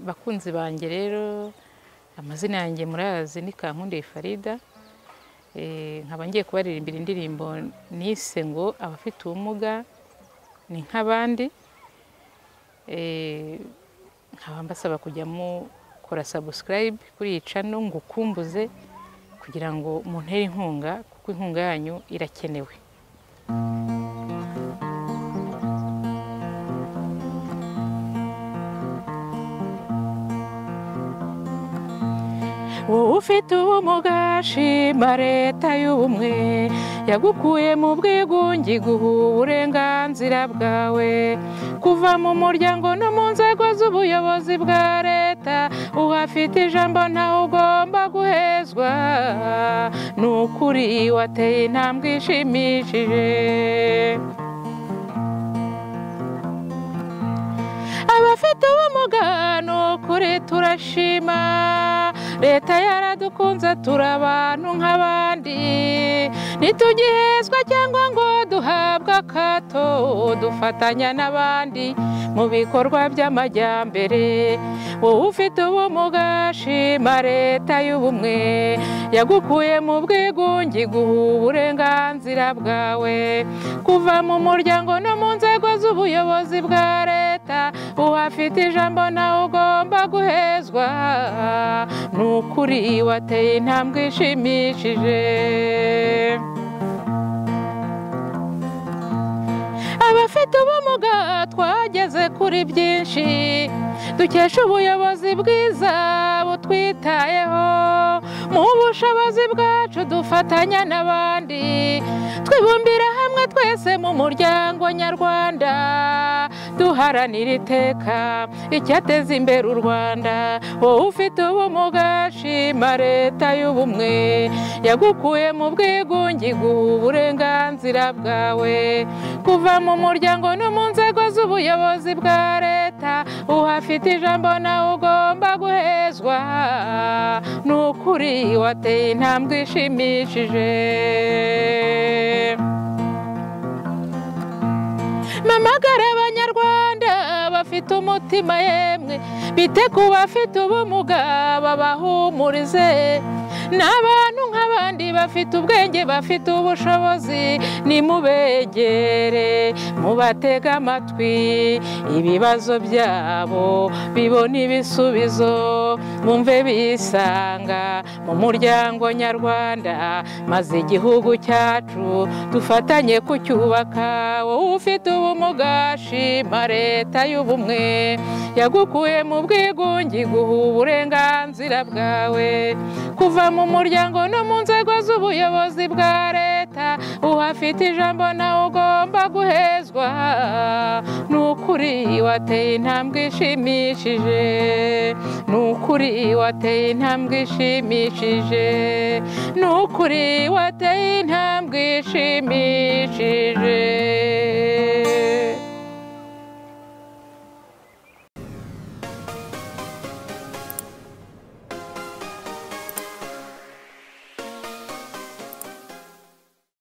bakunzi banjye rero amazina yanjye murayazi ni kankundiye farida nkaba ngiye kubaririmbira indirimbo nise ngo abafite ubumuga ni nk'abandi nkaba mbasaba kujya mukora sabusikarayibe kuri iyi cano ngo ukumbuze kugira ngo muntere inkunga kuko inkunga yanyu irakenewe wowe ufite ubumuga shima leta y'ubumwe yagukuye mu bwigunge iguha uburenganzira bwawe kuva mu muryango no mu nzego z'ubuyobozi bwa leta uhafite ijambo ntawe ugomba guhezwa ni ukuri wateye intambwe ishimishije abafite ubumuga ni ukuri turashima leta yaradukunze turi abantu nk'abandi ntitugihezwa cyangwa ngo duhabwe akato dufatanya n'abandi mu bikorwa by'amajyambere wowe ufite ubumuga shima leta y'ubumwe yagukuye mu bwigunge iguha uburenganzira bwawe kuva mu muryango no mu nzego z'ubuyobozi bwa leta uhafite ijambo nawe ugomba guhezwa ni ukuri wateye intambwe ishimishije abafite ubumuga twageze kuri byinshi dukesha ubuyobozi bwiza butwitayeho mu bushobozi bwacu dufatanya n'abandi twibumbira hamwe twese mu muryango nyarwanda duharanira iteka icyateza imbere u rwanda wowe ufite ubumuga shima leta y'ubumwe yagukuye mu bwigunge iguha uburenganzira bwawe kuva mu muryango no mu nzego z'ubuyobozi bwa leta uhafite ijambo nawe ugomba guhezwa ni ukuri wateye intambwe ishimishije mamagara abanyarwanda bafite umutima yemwe bite ku bafite ubumuga babahumurize ni abantu nk'abandi bafite ubwenge bafite ubushobozi nimubegere mubatege amatwi ibibazo byabo bibona ibisubizo bumve bisanga mu muryango nyarwanda maze igihugu cyacu dufatanye kucyubaka wowe ufite ubumuga shima leta y'ubumwe yagukuye mu bwigunge iguha uburenganzira bwawe kuva mu muryango no mu nzego z'ubuyobozi bwa leta uhafite ijambo nawe ugomba guhezwa ni ukuri wateye intambwe ishimishije ni ukuri wateye intambwe ishimishije ni ukuri wateye intambwe ishimishije